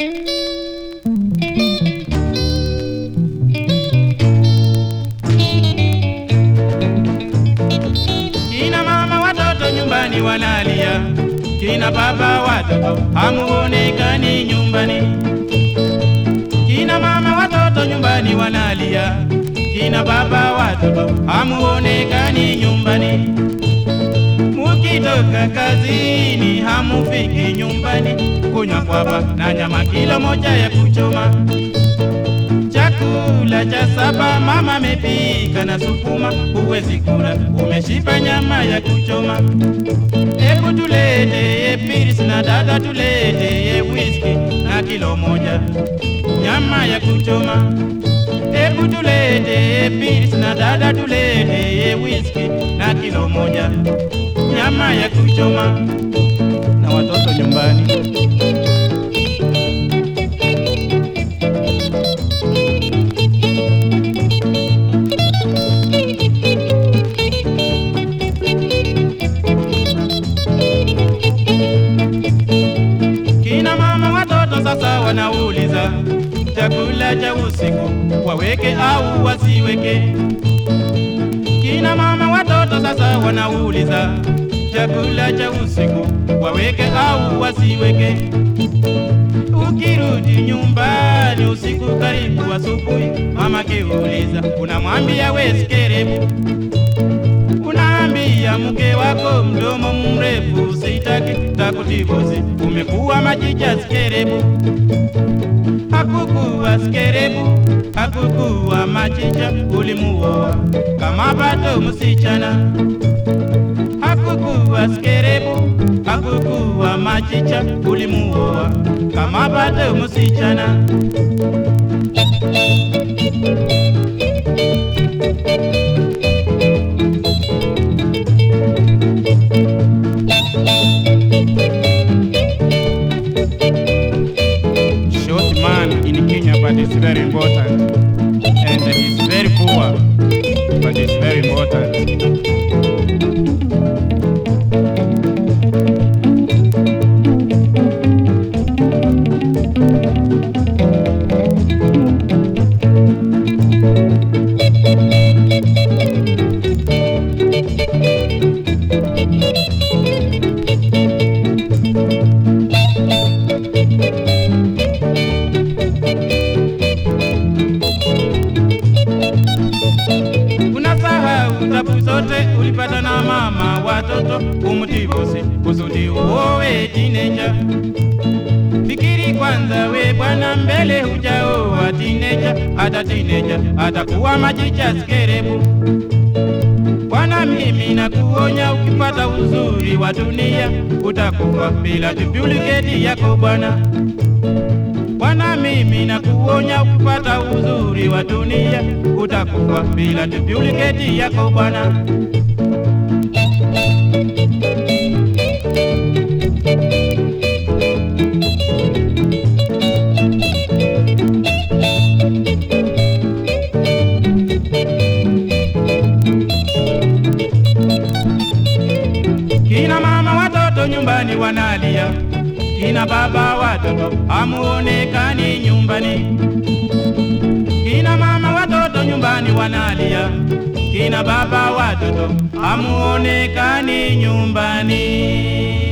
Kina mama watoto nyumbani wanalia, kina baba watoto hamuonekani nyumbani. Kina mama watoto nyumbani wanalia, kina baba watoto hamuonekani nyumbani. Mukitoka kazini hamufiki nyumbani, kunywa kwapa na nyama kilo moja ya kuchoma. Chakula cha saba mama amepika na sukuma, huwezi kula umeshiba nyama ya kuchoma. Ebu tulete piris na dada, tulete whisky na kilo moja nyama ya kuchoma. Ebu tulete piris na dada, tulete whisky na kilo moja nyama ya kuchoma na watoto nyumbani. Kina mama watoto sasa wanauliza chakula cha usiku waweke au wasiweke. Kina mama watoto sasa wanauliza chakula cha usiku waweke au wasiweke. Ukirudi nyumbani usiku karibu asubuhi, mama kiuliza, unamwambia we sikerebu, unaambia mke wako mdomo mrefu, sitaki takutibosi, umekuwa majicha sikerebu. Hakukuwa sikerebu, hakukuwa machicha, ulimuoa kama bado msichana. Hakukuwa sikerebu, hakukuwa machicha, ulimuoa kama bado msichana. Short man in Kenya, but it's very important. And he's very poor, but it's very important. Unasahau tabu zote ulipata na mama watoto umutibosi kusudi uowe tineja. Fikiri kwanza we bwana, mbele hujaoa tineja, hata tineja atakuwa majicha sikerebu. Bwana, mimi nakuonya, ukipata uzuri wa dunia utakufa bila duplicate yako bwana. Bwana, mimi nakuonya, ukipata uzuri wa dunia utakufa bila duplicate yako bwana. Kina mama watoto nyumbani wanalia, kina baba watoto hamuonekani nyumbani. Kina mama watoto nyumbani wanalia, kina baba watoto hamuonekani nyumbani.